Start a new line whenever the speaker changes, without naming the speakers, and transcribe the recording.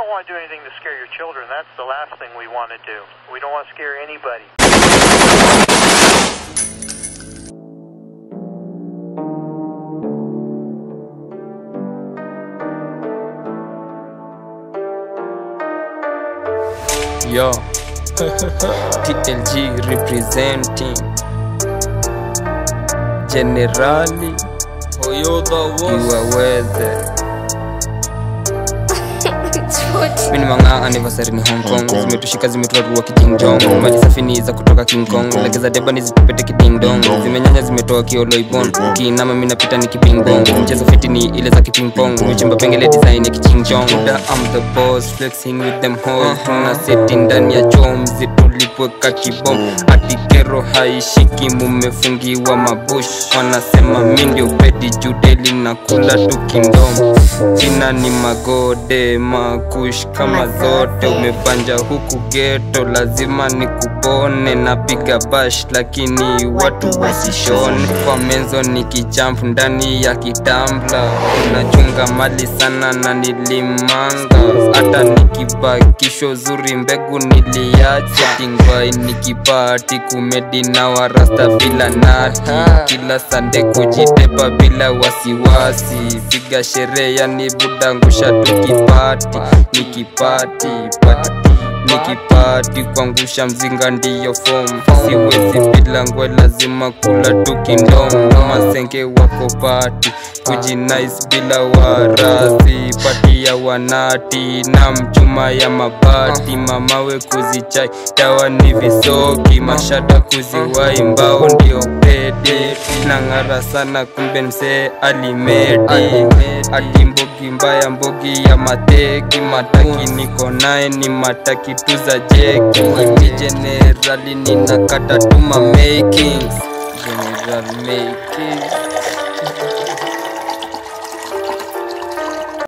don't want to do anything to scare your children. That's the last thing we want to do. We don't want to scare anybody.
Yo, TLG representing Generali Iwaweze Mini manga anniversary ni Hong Kong Zimetushika zimetuarua kijingjong Maji safini za kutoka King Kong Legeza deba ni zitupete kidingdong Zimenyanya zimetoa kioloibon Ukiinama mi napita ni kipingpong Mchezo fiti ni ile za kipingpong Michimba pengele design ya kichingjong Da I'm the boss flexing with them hoes Tuna seti ndani ya chomzi tulipweka kibom Ati kero haishiki mumefungiwa mabush Wanasema mi ndio pedi judeli na kula tu kindom Jina ni magode makush kama zote umebanja huku geto lazima ni kupone napiga bash lakini watu wasishone kwa menzo ni kijamp ndani ya kitambla unachunga mali sana na nilimanga hata nikibakisho zuri mbegu niliacha tingwai nikipati kumedi na warasta bila nati kila sande kujitepa bila wasiwasi piga sherehe yani budangusha tukipati nikipati pati nikipati kuangusha mzinga ndiyo fom siwezi bila ngwe lazima kula tukindomo masenge wako pati kujinais bila warasi pati ya wanati na mchuma ya mabati mamawe kuzichai dawa ni visoki mashada kuziwai mbao ndio pede nang'ara sana kumbe msee alimedi ati mbogi mbaya mbogi ya mateki mataki niko naye ni mataki tu za jeki ni generali ninakata tuma makings general makings